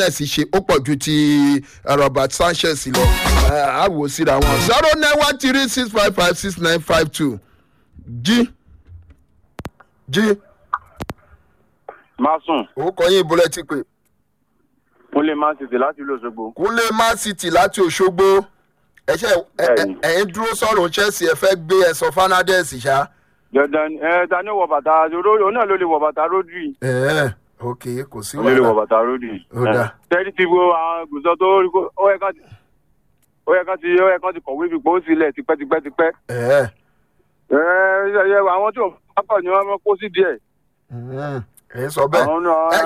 Fernandes ṣe ó pọ̀ ju ti Robert Sanchez lọ á wò síra wọn zero nine one three six five five six nine five two jí jí máa sùn orúkọ yín ìbúlẹ̀ ti pè kúnlé man city láti ìlú òṣogbo. kúnlé man city láti òṣogbo ẹ̀ṣẹ̀ Bẹ́ẹ̀ni. ẹ̀yìn dúró sọ̀rọ̀ chelsea ẹ fẹ́ gbé ẹ̀sọ́ Fernandes ṣá. dandan ẹ ta ni ó wọ bàtà òun náà ló lè wọ bàtà rodri. ẹ̀ẹ́ ok kò sí ó lè wọ wàhálà bàtà rodri. Ó dáa. tẹ́lí ti wo àwọn gùsọ tó rí kó ó yẹ ká ti ó yẹ ká ti ó yẹ ká ti kọ̀wé fipò ó sílẹ̀ tipẹ́tipẹ́tipẹ́. ẹ̀ẹ́ ẹ ẹ àwọn tí ò pápá ni wọ́n kó sí díẹ̀. ẹ̀yin sọ bẹ́ẹ̀ àwọn náà ẹ